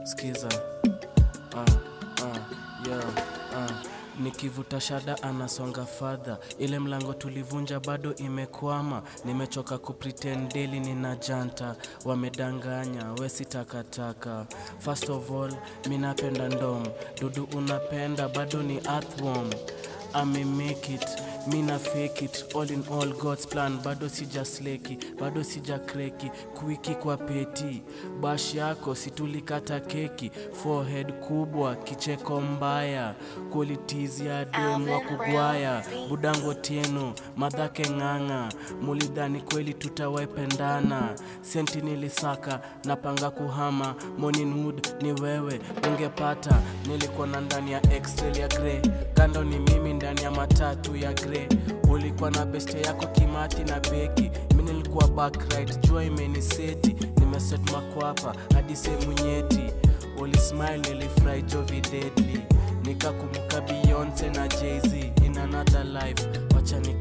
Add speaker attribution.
Speaker 1: skiza ah, ah, yo, ah. nikivuta shada anasonga fadha ile mlango tulivunja bado imekwama nimechoka kupretend daily nina janta wamedanganya wesi takataka first of all mi napenda ndom dudu unapenda bado ni earthworm ame make it mina fake it all in all god's plan bado sija sleki bado sija kreki kuiki kwa peti bash yako situlikata keki forehead kubwa kicheko mbaya qualities ya dem wa kugwaya budango tieno madhake ng'ang'a mulidhani kweli tutawependana senti nilisaka napanga kuhama morning wood ni wewe ungepata nilikuwa na ndani ya extrail ya grey kando ni mimi ndani ya matatu ya grey ulikuwa na beste yako kimati na beki mi nilikuwa backright jua imeniseti nimeset makwapa hadi sehemu nyeti ulismile nilifurahi jovi deadly nikakumbuka beyonce na jz in another life wacha ni